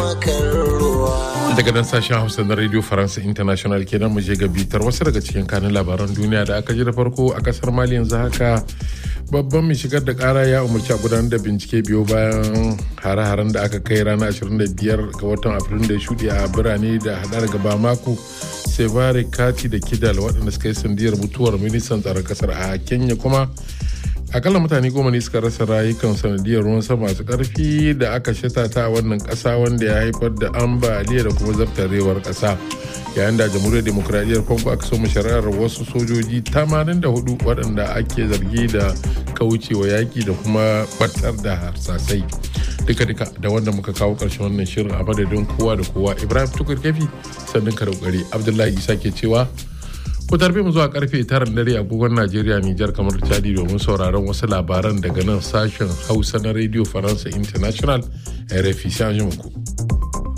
kan ruwa. daga nan sashen hausa na radio faransa international kenan mu je ga bitar wasu daga cikin kanin labaran duniya da aka ji da farko a kasar mali yanzu haka babban mai shigar da kara ya umarci a gudanar da bincike biyo bayan hare-haren da aka kai ranar 25 ga watan afrilu da shuɗe a birane da hadar gaba mako sevare kati da kidal waɗanda suka yi sandiyar mutuwar ministan tsaron kasar a kenya kuma akalla mutane goma ne suka rasa rayukan sanadiyar ruwan sama masu karfi da aka shata ta a wannan kasa wanda ya haifar da ambaliya da kuma zartarewar kasa yayin da jamhuriyar demokuraɗiyyar congo aka so shari'ar wasu sojoji 84 waɗanda ake zargi da kaucewa yaƙi da kuma batar da harsasai duka-duka da wanda muka kawo ƙarshen wannan shirin a madadin kowa da kowa ibrahim tukur kefi sannan ka kokari abdullahi isa ke cewa ku tarbe mu zuwa karfe tara dare agogon Najeriya Nijar kamar Chadi domin sauraron wasu labaran daga nan sashen Hausa na Radio Faransa International RFI sai ku.